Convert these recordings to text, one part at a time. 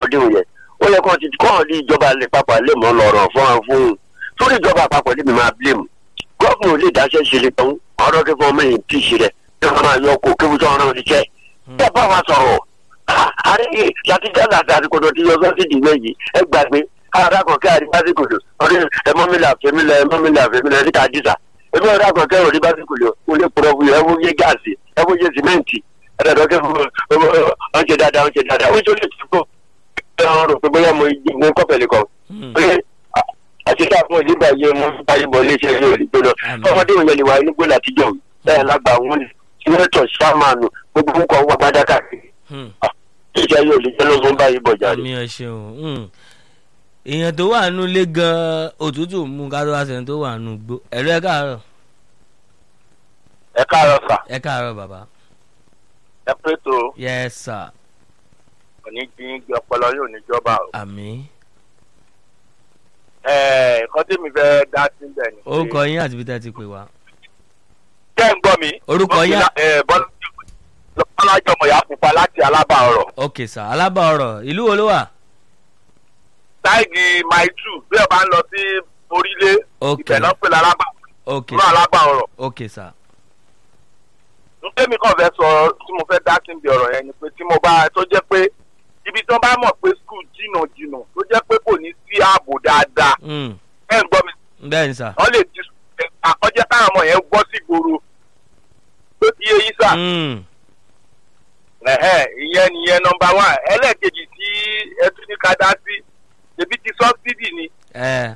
dé òye ó yẹ kó ti kọ́ ọ̀ ní ìjọba lè papọ̀ lè mọ́ lọ́rọ̀ fún wọn fún un sórí ìjọba àpapọ̀ níbi máa blame gọ́ọ̀mù ò lè dáṣẹ́ ṣe lè tán ọ̀rọ̀ kí fún ọmọ yìí tí ì ṣe rẹ̀ kí wọ́n máa yọ kó kébù sọ̀rọ̀ náà ti jẹ́ bí ẹ bá wa sọ̀rọ̀ àárẹ̀ láti jáde àti àdìkòdò tí yọ sọ́sídì méjì ẹ gbàgbé ara kan kí àdìbásíkòdò ọdún ẹmọ́mílà fẹ́mílà ẹmọ́mílà fẹ́mílà ẹ̀rí ká dísà ẹbí ọ̀rẹ́ àkàn kẹ́ òrí básíkòdò ó lè pọ̀rọ̀ fún yẹ ẹ wọ́n yé gáàsì ẹ wọ́n yé sìmẹ́ǹtì ẹ̀dọ̀dọ̀kẹ́ fún ọ̀nṣẹ́ dáadáa ọ̀nṣẹ́ dáadáa ó ń ṣọlẹ̀ tí kò ẹ̀rọ rò pé bóyá mo mo kọ́pẹ̀lì kan pé àti tá a fún ìdíbà yé mo bá yé bọ̀ léṣe yóò rí gbóná ọmọdé òun yẹn lè wà nígbó látijọ́ bẹ́ẹ̀ lágbà wọn sínétọ̀ sámánù gbogbo nǹkan wà gbádàkà ìjà yóò lè jẹ́ lógún báyìí bọ̀ jáde. àmì ẹ ṣeun èèyàn tó wà nù lé gan òtútù mú ká tó wá sẹ́ni tó wà nù gbó ẹ̀rọ ẹ káàárọ̀ ẹ káàárọ̀ sà ẹ káàárọ̀ bàbá ẹ pé tó yes sir òní jí gbé ọpọlọ yóò níjọba o. àmì ẹ nǹkan tí mi fẹ́ dá sí bẹ̀ ni. orúkọ yín àti bí tẹ́ ti pè wá jẹ́ ń gbọ́ mi. Orúkọ yín? bọ́lájọ́ mọ̀yá pupa láti alábà ọ̀rọ̀. ok sir alábà ọ̀rọ̀ ìlú wo ló wà táìgì mile two bí ẹ bá ń lọ sí orílẹ̀ ok ibẹ̀ náà pè lálábà ok náà alábà ọ̀rọ̀. ok sir ntẹ́mi kan fẹ́ sọ tí mo fẹ́ dá sí ibi ọ̀rọ̀ yẹn ni pé tí mo bá tó jẹ́ pé ibi tí wọ́n bá mọ̀ pé skul jìnnà jìnnà tó jẹ́ pé kò ní sí ààbò dáadáa Mm, ẹ̀ ń gbọ́ mi bẹ́ẹ̀ ni sir wọ́n lè di àkọ́jẹ́ káwọn ọmọ yẹn gbọ́ sí gbòòrò tó ti yé yín sà Mm, ẹ̀hẹ́, ìyẹn nìyẹn nọmba wán ẹlẹ́ẹ̀kejì tí ẹ tún ní ká dá sí ebi ti sọ́bsidì ni ẹ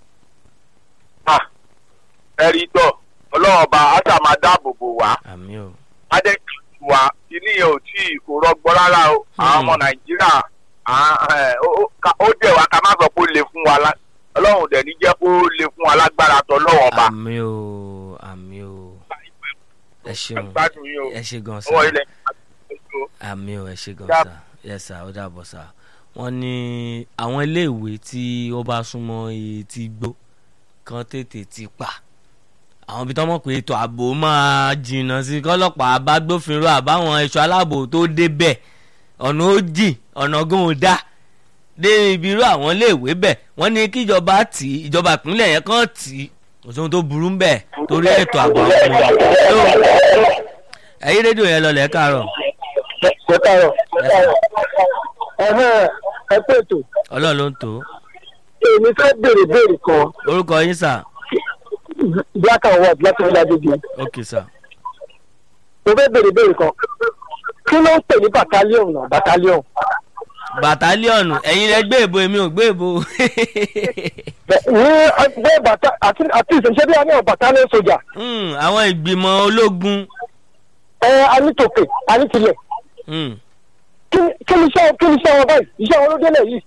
ẹ̀rí tọ̀ ọlọ́run ọba àṣà máa dáàbò bò wá àmì o adẹ́kì wa kíní yẹn ò tí ì kò rọgbọ rárá o àwọn ọmọ nàìjíríà à- ẹ̀, ó- ó ká- ó dẹ̀ wá ká má sọ pé ó le fún wa lá- ọlọ́run dẹ̀ ní jẹ́ kó le fún wa lágbára tọ́ lọ́wọ́ ọba. àmì o àmì o ẹ ṣeun gbádùn yín o ẹ ṣe gan ọwọ́ sir ilẹ̀ àmì ò ẹ ṣe gan Dá- sa yes sir ó dàbọ̀ sir wọ́n ní àwọn iléèwé tí ó bá súnmọ́ etí gbó kan tètè ti pa àwọn ibi tó mọ̀ pé ètò ààbò máa jìnnà sí kọ́lọ́pàá bá gbófinró àbáwọn ẹ̀ṣọ́ aláàbò tó débẹ̀ ọ̀nà ó jìn ọ̀nà gan ò dá dé ibi irú àwọn iléèwé bẹ̀ wọ́n ní kíjọba tì í ìjọba ìpínlẹ̀ yẹn kàn tì í kò sóhun tó burú ń bẹ̀ torí ètò ààbò àwọn ọmọ yẹn ẹ̀yìn rédíò yẹn lọlẹ̀ káàárọ̀ ẹ káàárọ̀ ẹ̀hẹ́n ẹ pé ètò ọlọ́run ló ń tó èmi fẹ́ béèrè béèrè kan orúkọ yín sà black and white láti ọ̀dà gbègbè ok sà mo fẹ́ béèrè béèrè kan kí ló ń pè ní battalion náà battalion bàtálíọ̀nù ẹ̀yin rẹ gbé èbó èmi ò gbé èbó Bẹ- ní ẹgbẹ́ bàtà àti àti ìṣẹ̀ṣẹ́ bí a ní ọ̀ battalion sojà Hmm, àwọn ìgbìmọ̀ ológun ẹ anítòkè anítilẹ̀ Hmm, kí kí ni iṣẹ́ kí ni iṣẹ́ wọn báyìí iṣẹ́ wọn ló délẹ̀ yìí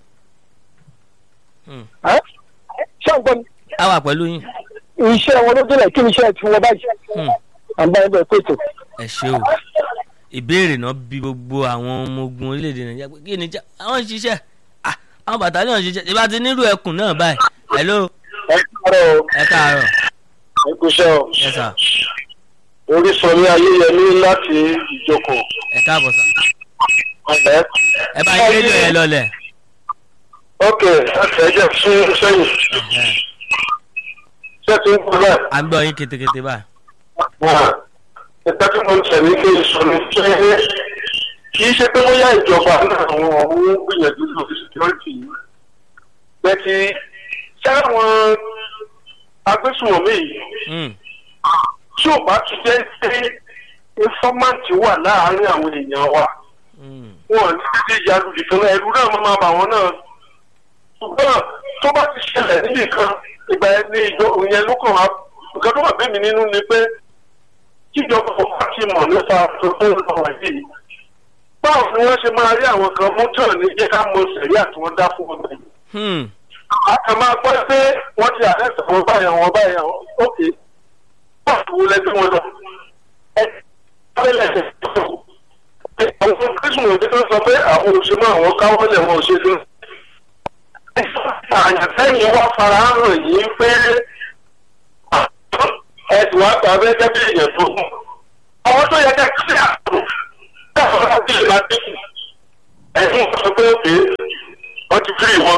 hmm. ẹ́ ṣé ń gbọ́ mi a wà pẹ̀lú yín iṣẹ́ wọn ló délẹ̀ kí ni iṣẹ́ ti wọn báyìí Hmm, àgbà ẹgbẹ́ pé ètò ẹ ṣe o ìbéèrè náà bí gbogbo àwọn ọmọ ogun orílẹ̀-èdè nàìjíríà pé kí ni já àwọn ń ṣiṣẹ́ Ah, àwọn bàtálíọ̀nù ń ṣiṣẹ́ ìbá ti nírú ẹkùn náà báyìí hello ẹ káàárọ̀ o ẹ káàárọ̀ ẹ kúṣẹ́ o ẹ sà orísun ní ayéyẹmí láti ìjókòó ẹ káàbọ̀ sà ọ̀lẹ́. ẹ bá yín rédíò yẹn lọlẹ̀ ok ẹ jẹ́ fún sẹ́yìn Ẹ̀hẹ́. ṣé tí ń kú bẹ́ẹ̀. à ń gbọ́ yín ketekete báyìí ẹgbẹ́ tí mo ń tẹ̀lé kí n sọ ni pé kì í ṣe pé wọ́n yá ìjọba náà àwọn ọ̀hún gbìyànjú lórí security yìí bẹ́ẹ̀ni ṣé àwọn agbésùnmọ̀mí yìí Hmm, tí ò bá ti jẹ́ pé informant wà láàárín àwọn èèyàn wa hmm, wọn ní títí ìyanu nìkan náà ẹrú náà máa bà wọn náà ṣùgbọ́n tó bá ti ṣẹlẹ̀ níbì kan ìgbà yẹn ní ìjọ ìyẹn ló kàn wá nǹkan tó wà bẹ́ẹ̀ mi nínú ni pé kíjọba ọba ti mọ̀ nípa tuntun lọ́wọ́ yìí báwo ni wọ́n ṣe máa rí àwọn kan mú tàn ní jẹ́ ká mọ sẹ̀rí àti wọ́n dá fún ọgbẹ́ yìí. hmm. a kàn máa gbọ́ pé wọ́n ti àrẹ́sì wọn báyà wọn báyà wọn ókè wọ́n ti wọlé bí wọn lọ. ẹ abẹ́lẹ̀ ẹ̀ àwọn kírísìmù òde tó sọ pé àwọn òṣèlú àwọn káwọ́lẹ̀ wọn òṣèlú. àyànfẹ́yìn wá fara hàn yìí pé ẹ ti wá gba abẹ́gẹ́ bí èèyàn tó kù. àwọn tó yẹ kẹ́ kí àtò káwọn láti lè máa dínkù. ẹ̀sùn sọ pé òkè ti firi wọn.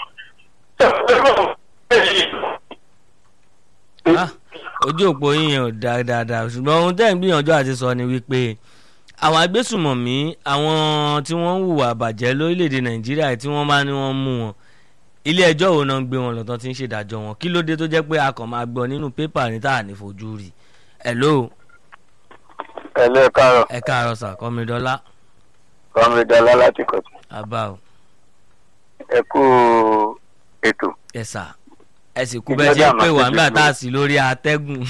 Ah, ojú òpó yín yẹn ò dáa dáadáa ṣùgbọ́n ohun tẹ́ ń gbìyànjú àti sọ ni wípé àwọn agbésùmọ̀mí àwọn tí wọ́n ń hùwà bàjẹ́ lórílẹ̀‐èdè nàìjíríà tí wọ́n bá ní wọ́n mú wọn ilé ẹjọ́ wo náà ń gbé wọn lọ́tọ́ tí ń ṣèdájọ́ wọn kí ló dé tó jẹ́ pé a kàn máa gbọ́ nínú pépà ní tá à ní fojú rí hello ẹ lẹ́ káàárọ̀ ẹ káàárọ̀ sà kọ́mídọ́lá kọ́mídọ́lá láti kọ̀tún abá o ẹ kú ètò. ẹ sà ẹ sì kú bẹ́ẹ̀ ṣe ń pè wá nígbà tá a sì lórí atẹ́gùn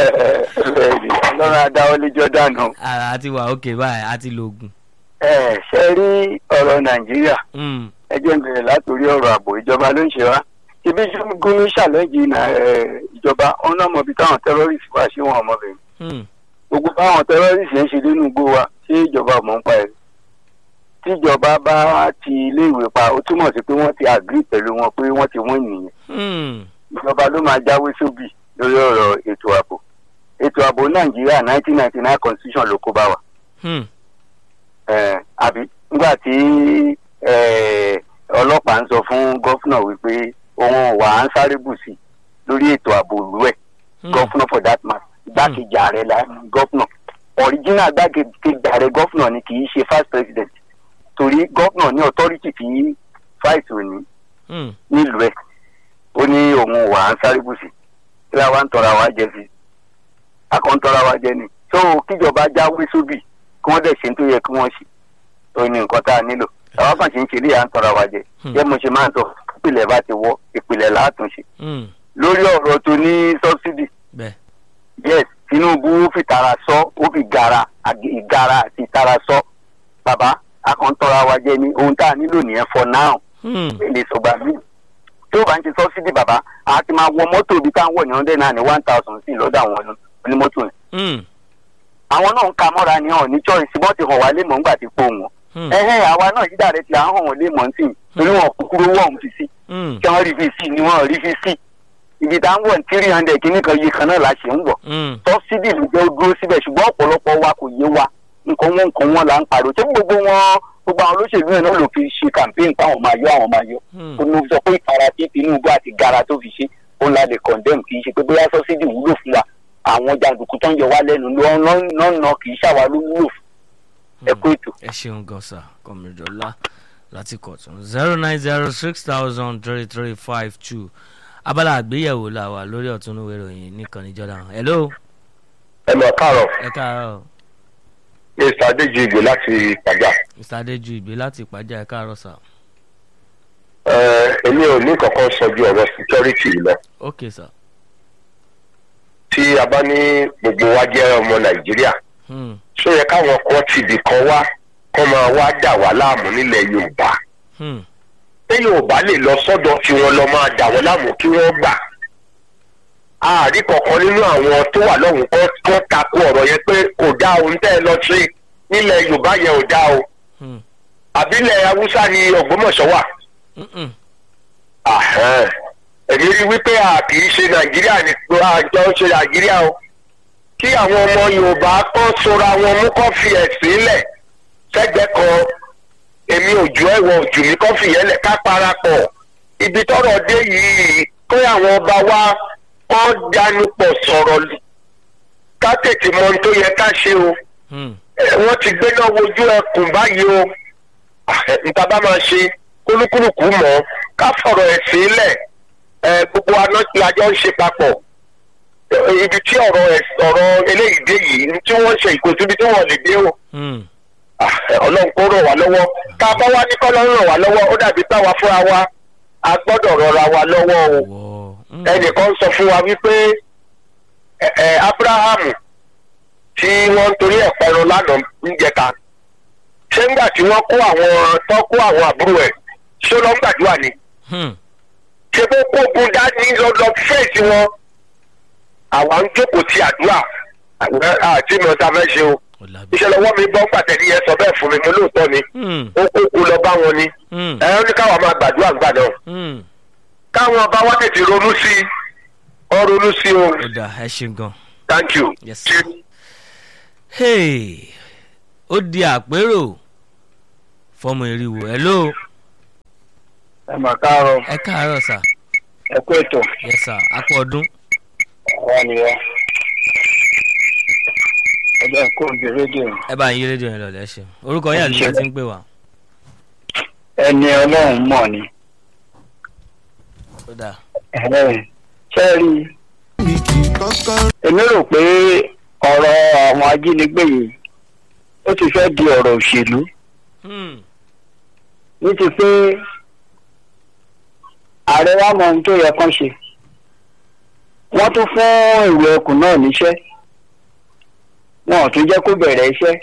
ọlọ́run adáwọlé jordan o. ara àti wà òkè báyìí àti lògùn. ẹ ṣe rí ọ̀rọ̀ nàìjíríà Mm, ẹ jẹ́ n bẹ̀rẹ̀ látòrí ọ̀rọ̀ ààbò ìjọba ló ń ṣe wá ibi gúnmí ṣàlẹ́jì ìjọba wọn náà mọ ibi táwọn tẹ́rọ́rìsì wá sí wọn ọmọbìnrin mm, gbogbo báwọn tẹ́rọ́rìsì ń ṣe nínú igbó wa ṣé ìjọba mọ̀ ń pa ẹ̀ tíjọba bá ti iléèwé pa ó túmọ̀ sí pé wọ́n ti àgírí pẹ̀lú wọn pé wọ́n ti wọ́n nìyẹn mm, ìjọba ló máa jáwé sóbì lórí ọ̀rọ̀ ètò ààbò ètò ààbò nàìjíríà nineteen ninety nine constitution ló kó bá wa mm, Eh, àbí nígbà tí eh, ọlọ́pàá ń sọ fún gọ́fúnà wípé òun wà á ń sáré bù sí lórí ètò ààbò ìlú ẹ̀ mm. gọ́fúnà for that matter igbákejì ààrẹ la gọ́fúnà original igbákejì ààrẹ gọ́fúnà ni kì í ṣe first president torí gọ́fúnà ní authority tí fight ò ní Mm, nílùú ẹ̀ ó ní òun wà á ń sáré bù sí kí la wá ń tọra wa jẹ sí akọ̀ ń tọra wa jẹ ni so kíjọba jáwé sóbì kí wọ́n dẹ̀ ṣe ń tó yẹ kí wọ́n ṣe ó ní nǹkan tá a nílò àwọn kan ṣe ń ṣe ilé à ń tọra wa jẹ Hmm. jẹ́ mo ṣe máa ń sọ ìpìlẹ̀ bá ti wọ́ ìpìlẹ̀ látúnṣe mm, lórí ọ̀rọ̀ tó ní subsidy bẹ́ẹ̀ yes tinubu fi tara sọ ó fi gara ag- ìgara àti tara sọ bàbá akọ̀ntọ́ra wa jẹ ní ohun tá a nílò nìyẹn for now mm, èlé sọgbà mí tí ó bá ń ṣe subsidy bàbá a ti máa wọ mọ́tò ibi tá à ń wọ̀ ní hundred naira ní one thousand sí lọ́dọ̀ àwọn onímọ́tò yẹn mm, àwọn náà ń ka mọ́ra ni hàn ní choice wọ́n ti hàn wá lé mọ̀ ńgbà tí po wọn mm, ẹ̀hẹ́ àwa náà yídà rẹ̀ ti à ń hàn wọ́n lé mọ̀ sí torí wọn kúkúrú wọ̀ ń fi sí mm, kí wọ́n rí fi sí ni wọ́n rí fi sí ibi tá à ń wọ̀ ní three hundred kìíní kan yìí kan náà la ṣe ń wọ̀ mm, sọ́sídì ló jẹ́ ó dúró síbẹ̀ ṣùgbọ́n ọ̀pọ̀lọpọ̀ wa kò yé wa nǹkan wọn nǹkan wọn là ń pariwo tí gbogbo wọn gbogbo àwọn olóṣèlú yẹn náà ló fi ṣe campaign fáwọn máa yọ àwọn máa yọ mm. ó ní sọ pé ìtara tí tinubu àti gara tó fi ṣe ó ń la lè condemn kì í ṣe pé bóyá sọ́sídì wúlò fún wa àwọn jàǹdùkú tó ń yọ wá lẹ́nu lọ́nà kì í ṣàwá ló wúlò fún ẹ kó ètò. ẹ ṣeun gan sa kọmídọ́lá láti kọ̀tún zero nine zero six thousand three three five two abala àgbéyẹ̀wò la wà lórí ọ̀túnúwé ìròyìn nìkan níjọ́dá hello ẹ lọ káàárọ̀ ẹ káàárọ̀ mr adéjìgbè láti pàjá. mr adéjú ìgbé láti ìpàjá ẹ káàárọ̀ sà èmi ò ní kankan sọ ju ọ̀rọ̀ security lọ. ok sà tí a bá ní gbogbo wa jẹ́ ọmọ nàìjíríà hmm, ṣó yẹ káwọn kan tìbí kan wá kọ́ máa wá dà wá láàmú nílẹ̀ yorùbá hmm, pé yorùbá lè lọ sọ́dọ̀ tí wọ́n lọ máa dà wọ́n láàmú kí wọ́n gbà àárí kankan nínú àwọn tó wà lọ́hùn kan tó takò ọ̀rọ̀ yẹn pé kò dá ohun tẹ́ ẹ lọ sí nílẹ̀ yorùbá yẹn ò dá o hmm, àbílẹ̀ haúsá ni ògbómọ̀ṣọ́ wà mm, mm, Àhẹ́n. èmi rí wípé a kì í ṣe nàìjíríà ní àjọ ṣe nàìjíríà o kí àwọn ọmọ yorùbá kan sora wọn mú kọ́ fi ẹ̀sìn lẹ̀ sẹ́gbẹ́ kan èmi ò ju ẹ̀wọ̀ òjù mi kọ́ fi yẹn lẹ̀ ká parapọ̀ ibi tọ́rọ̀ dé yìí kó àwọn ọba wa kọ́ dánú pọ̀ sọ̀rọ̀ ká tètè mọ ohun tó yẹ ká ṣe o hmm, ẹ, wọ́n ti gbé náà wojú ẹkùn báyìí o Ah, nta bá máa ṣe kúlúkúlùkù mọ́ ká fọ̀rọ̀ ẹ̀sìn lẹ̀ ẹ, gbogbo aná tí a jọ ń ṣe papọ̀ Ẹ, ibi tí ọ̀rọ̀ ẹ̀s- ọ̀rọ̀ eléyìí dé yìí ní tí wọ́n ṣe ìkòtò ibi tí wọ́n lè dé o hmm, Ah, ẹ, ọlọ́run kó ràn wá lọ́wọ́ tá a bá wá ní kọ́lọ́run ràn wá lọ́wọ́ ó dàbí táwa fúnra wa a gbọ́dọ̀ rọra wa lọ́wọ́ o wọ́ hmm, ẹnìkan sọ fún wa wípé ẹ, ẹ, abrahamu tí wọ́n ń torí ẹ̀pẹ́ ẹran lánàá níjẹta ṣé ńgbà tí wọ́n kó àwọn tó kó àwọn àbúrò ẹ̀ ṣé ló ń gbàdúrà ni hmm, ṣé bó kógun dání lọ́dọ̀ fèsì wọn àwa ń jókòó ti àdúrà àwọn àti mi ọ̀tá fẹ́ ṣe o ó lábẹ́ iṣẹ́ lọ́wọ́ mi gbọ́ pàtẹ́ni yẹn sọ bẹ́ẹ̀ fún mi mo lóòótọ́ ni hmm, ó kókó lọ bá wọn ni hmm, ẹ ó ní káwọn máa gbàdúrà gbà náà hmm. káwọn ọba wa tètè ronú sí i ọ ronú sí i o ó dà ẹ ṣeun gan. thank you. Yes, sir. Hey, ó di àpérò fọmọ eriwo hello ẹ mà káàárọ̀ ẹ káàárọ̀ sà ẹ kú ètò yes sà akọ ọdún wà nìyẹn ẹgbẹ́ kó o di rédíò ẹ bá ń yí rédíò yẹn lọ lẹ́sìn orúkọ yín àti ìgbà tí ń pè wá. ẹni ọlọ́run mọ̀ ni ó dà ṣe rí èmi rò pé ọ̀rọ̀ àwọn ajínigbé yìí ó ti fẹ́ di ọ̀rọ̀ òṣèlú Hmm, ní ti pé ààrẹ wa mọ ohun tó yẹ kán ṣe wọ́n tún fún ìwé ẹkùn náà níṣẹ́ wọn ò tún jẹ́ kó bẹ̀rẹ̀ iṣẹ́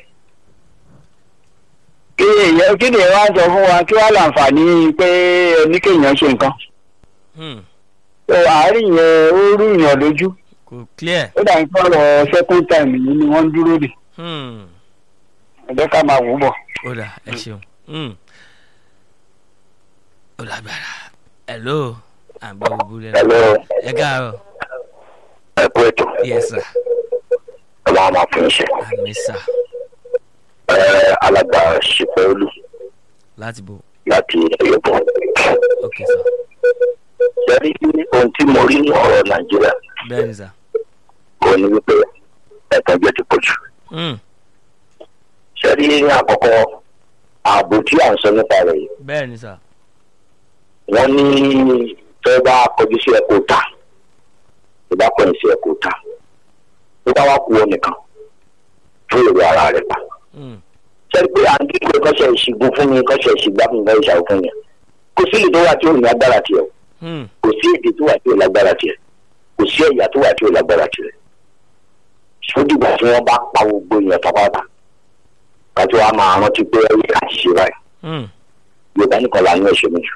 kí èèyàn kí ni ẹ wá ń sọ fún wa kí wàá láǹfààní pé oníkéèyàn ṣe nǹkan hmm, tó àárín yẹn ó rú ìyàn lójú kò clear. ó dà ń sọ̀rọ̀ second time yìí ni wọ́n ń dúró dè Hmm, ẹ̀jẹ̀ ká máa wò ó bọ̀. ó dà ẹ ṣeun. Hmm. ó lágbára hello àgbẹ̀ gbogbo rẹ̀ Hello, ẹ káàárọ̀ ẹ kú ètò yes sir ọlọ́run máa fún iṣẹ́ àmì sà alàgbà ṣìpẹ́ olú láti bò láti ẹ̀yọ́bọ̀. ok sir sẹ́rí ohun tí mo rí ní ọ̀rọ̀ nàìjíríà bẹ́ẹ̀ ni sà. kò ní wípé ẹ̀tàn jẹ́ ti pọ̀ jù. Hmm, sẹ́rí ní àkọ́kọ́ ààbò tí à ń sọ nípa rẹ̀ yìí bẹ́ẹ̀ ni sà. wọ́n ní fẹ́ bá kọjú sí ẹ̀kọ́ ta tó bá kọjú sí ẹ̀kọ́ ta tó bá wá kú ọ nìkan fún èrò ara rẹ̀ pa. Hmm, sẹ́rí pé à ń dídò kọ́ṣẹ́ ìṣègùn fún mi kọ́ṣẹ́ ìṣègbà fún mi kọ́ṣẹ́ ìṣàwọ̀ fún mi kò sí èdè tó wà tí ò ní agbára tiẹ̀ o hmm, kò sí èdè tó wà tí ò lágbára tiẹ̀ kò sí ẹ̀yà tó wà tí ò lágbára tiẹ̀ sódìgbà tí wọ́n bá pa gbogbo èèyàn pápátá kájú wa máa rántí pé ẹ̀yẹ àṣìṣe báyìí hmm, yorùbá nìkan là ń yàn ṣe méjì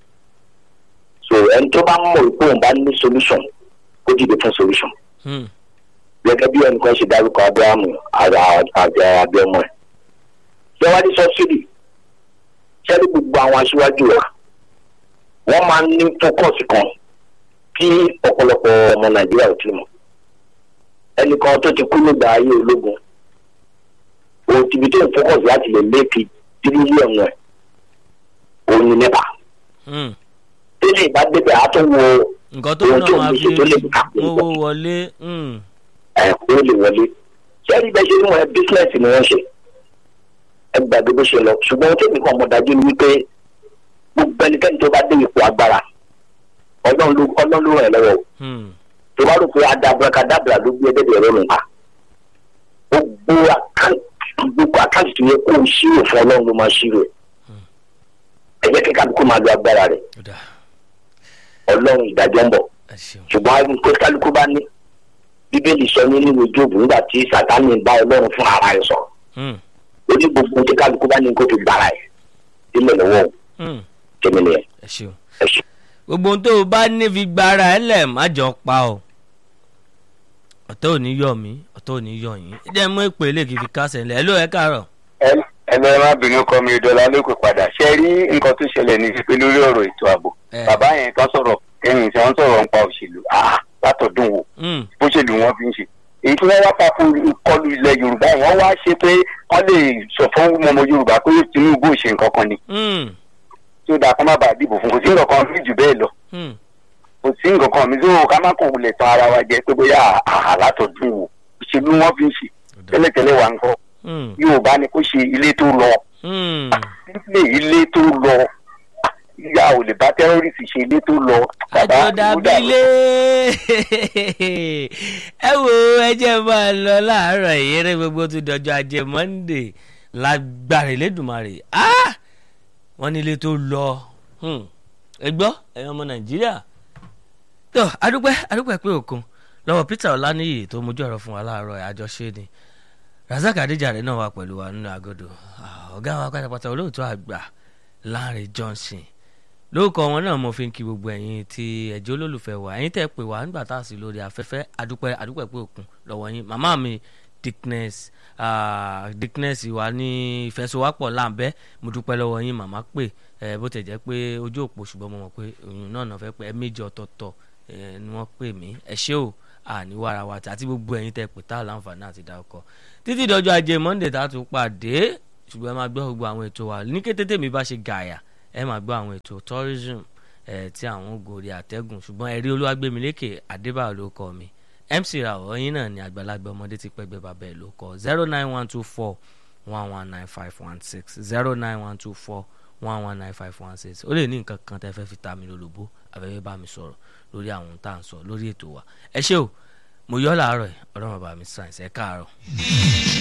so ẹni tó bá mọ̀ pé òun bá ní solution kó dìde fún solution hmm, gẹ́gẹ́ bí ẹnìkan ṣe dárúkọ abrahamu àgbà àgbà abẹ́ọmọ ẹ̀ lọ́wọ́dí sọ́sídì sẹ́ni gbogbo àwọn aṣíwájú wa wọ́n máa ń ní focus kan tí ọ̀pọ̀lọpọ̀ ọmọ nàìjíríà ò tí mọ̀ ẹnìkan tó ti kú nígbà ayé ológun òun ti bi tó ń focus láti lè méèkì tírílíọ̀nù ẹ̀ òun ni nípa hmm. tẹ́lẹ̀ ìbá débẹ̀ á tún wo nǹkan tó Ohun náà tó máa ń fi ṣe tó lè kà pé mówó wọlé. Hmm, ẹ̀kọ́ lè wọlé sẹ́ni bẹ́ẹ̀ ṣe ní wọn bísíǹnẹ̀sì ni wọ́n ṣe ẹ gbàgbé bó ṣe lọ ṣùgbọ́n tó nìkan mọ̀ dájú ni wípé gbogbo ẹnikẹ́ni tó bá dé ipò agbára ọlọ́run ló ọlọ́run ló ràn ẹ́ lọ́wọ́ o. hmm, tó bá rò pé adabrakadabra ló gbé ẹgbẹ́ ẹ̀rọ nù pa gbogbo àkáǹtì gbogbo àkáǹtì tó yẹ kó o ṣírò fún ọlọ́run ló máa ṣírò ẹ̀ ẹ jẹ́ kí kálukú máa lo agbára rẹ̀ ó dà ọlọ́run ìdájọ́ ń bọ̀ ẹ ṣeun. ṣùgbọ́n àwọn pé kálukú bá ní bíbélì sọ ní nínú jóòbù nígbà tí sátánì bá ọlọ́run fún ara ẹ̀ sọ Hmm, ó ní gbogbo ohun tí kálukú bá ní kó fi gbára ẹ̀ sílẹ̀ lọ́wọ́ hmm, tèmi nìyẹn ẹ ṣeun. ẹ ṣe. gbogbo ohun tó o bá ní fi gbára ẹ lẹ̀ má jọ pa ọ́ ọ̀tọ̀ ò ní yọ̀ mí ọ̀tọ̀ ò ní yọ̀ yín ẹ jẹ́ mú èpè lè kí n fi kásẹ̀ ńlẹ̀ ẹ ló ẹ káàárọ̀. ẹnu ẹ má bínú kọ́ mi dọ́là lókè padà ṣe rí nǹkan tó ṣẹlẹ̀ ní pípé lórí ọ̀rọ̀ ètò ààbò Eh. bàbá yẹn kan sọ̀rọ̀ kẹ́yìn tí wọ́n sọ̀rọ̀ nípa òṣèlú ah látọ̀dún wo Hmm, bó ṣe lù wọ́n fi ń ṣe èyí tí wọ́n wá pa fún ìkọlù ilẹ̀ yorùbá yẹn wọ́n wá ṣe pé wọ́n lè sọ fún ọmọ yorùbá pé tinubu ò ṣe nǹkan kan ni hmm, tí ó dáa kó má bàa dìbò fún kò sí nǹkan kan rí jù bẹ́ẹ̀ lọ hmm, kò sí nǹkan kan mi tó ká má kàn wulẹ̀ tán ara wa jẹ pé bóyá àhà látọ̀dún wo òṣèlú wọn fi ń ṣe ó dà. tẹ́lẹ̀tẹ́lẹ̀ wà ń kọ́ Hmm, yorùbá ni kó ṣe ilé tó lọ hmm. ilé ilé tó lọ ìyá ò lè bá tẹ́rọ́rìsì ṣe ilé tó lọ. bàbá àjọ dàbílé ẹ wo ẹjẹ máa lọ láàárọ̀ ìyẹrẹ gbogbo tó dọjọ́ ajé monde lágbára Elédùmarè Ah! wọ́n nílé tó lọ Hmm. ẹ gbọ́ ẹ̀yin ọmọ Nàìjíríà tó adúpẹ́ adúpẹ́ pé òkun lọ́wọ́ Peter Ọláníyì tó mójú ọ̀rọ̀ fún wa láàárọ̀ ẹ̀ àjọṣe ni Razak Adéjàre náà wà pẹ̀lú wa nínú agodo Ah, ọ̀gá wa pátápátá olóòtú àgbà Lanre Johnson lórúkọ wọn náà mo fi ń kí gbogbo ẹ̀yin tí ẹ̀jẹ̀ olólùfẹ́ wa ẹ̀yin tẹ́ pè wá nígbà tá a sì lórí afẹ́fẹ́ adúpẹ́ adúpẹ́ pé òkun lọ́wọ́ yín màmá mi Dickness ah, Dickness wa ní ìfẹsowápọ̀ láǹbẹ́ mo dúpẹ́ lọ́wọ́ yín màmá pè ẹ bó tẹ̀ jẹ́ pé ojú òpó ṣùgbọ́n mo mọ̀ pé òyìn náà náà fẹ́ pé ẹ méjì ọ̀tọ̀ọ̀tọ̀ ẹ ni wọ́n pè mí ẹ ṣé o àníwá ara wa àti gbogbo ẹ̀yin tẹ́ pè tá a láǹfààní àti dárúkọ títí dọjọ́ ajé Monday tá a tún pàdé ṣùgbọ́n ẹ máa gbọ́ gbogbo àwọn ètò wa ní kété tèmi bá ṣe gààyà ẹ máa gbọ́ àwọn ètò tourism ẹ̀ tí àwọn gòrí àtẹ́gùn ṣùgbọ́n ẹ̀rí olúwàgbẹ̀mílékè adébáyọ̀ ló kọ́ mi mc ràwọ̀ yín náà ni àgbàlagbà ọmọdé ti pẹ́gbẹ́ bàbá ẹ̀ ló kọ́ zero nine one two four one one nine five one six zero nine one two four one one nine five one six ó lè ní nǹkan kan tẹ́ fẹ́ fi ta mi lólobó àbẹ́fẹ́ bá mi sọ̀rọ̀ lórí àwọn tá à ń sọ lórí ètò wa ẹ ṣé o mo yọ́ làárọ̀ ẹ̀ ọlọ́run bá mi sàn ẹ̀ káàárọ̀.